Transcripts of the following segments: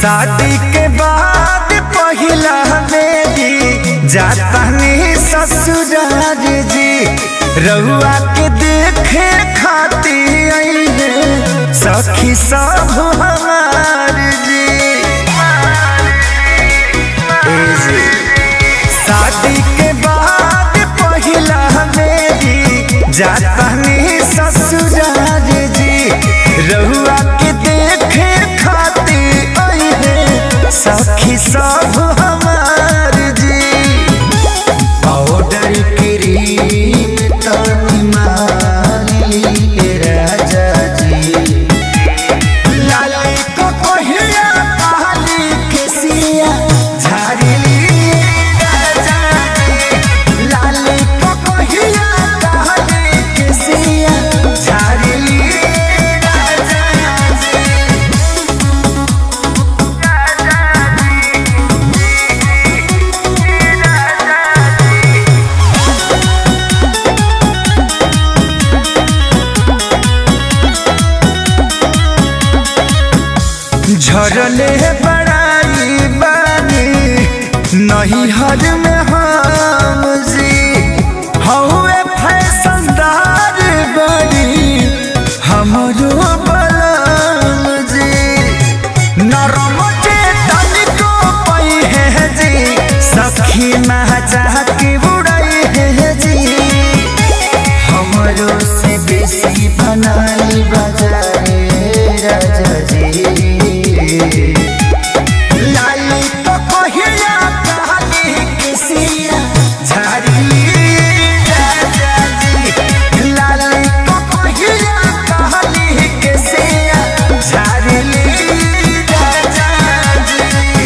शादी के बाद पहिला बेदी जातानी ससुराल जी रहुआ के देखे खाती आइले सखी सब हमार जी ए जी शादी के बाद पहिला बेदी जातानी ससुराल जी रहुआ के देखे खाती आइले सखी सब हमार जी पाउडर क्रीम तनी माली राजा जी लाली को कोहिया काली केसिया झाड़िली राजा जी लाली को कोहिया काली केसिया झाड़िली राजा जी झरले बड़ाई बानी नहीं हर में हम जी हौवे फैशनदार बड़ी हमरो बलम जी नरम जे तनिको पई है जी सखी महचा के उड़ई है जी हमरो से बेसी बनाली बजाए राजा जी लाली तो कहिया कहानी किसिया झाड़िली राजा जी लाली तो कहिया कहानी किसिया झाड़िली राजा जी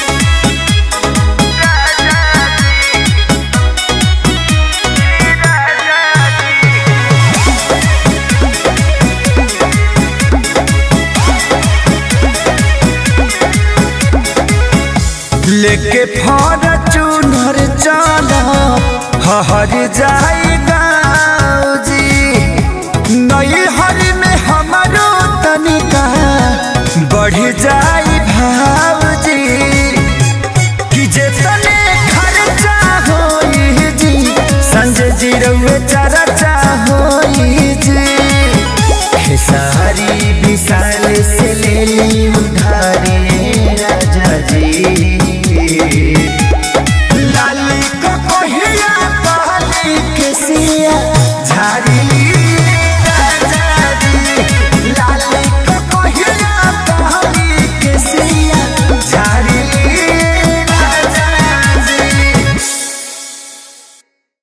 लेके फॉर्चूनर चला हर जाई गाँव जी नई हर में हमारो तनिका बढ़ जाई भाव जी कि जे तने खर्चा होई जी संजय जी रउए चर्चा होई जी खेसारी विशाल से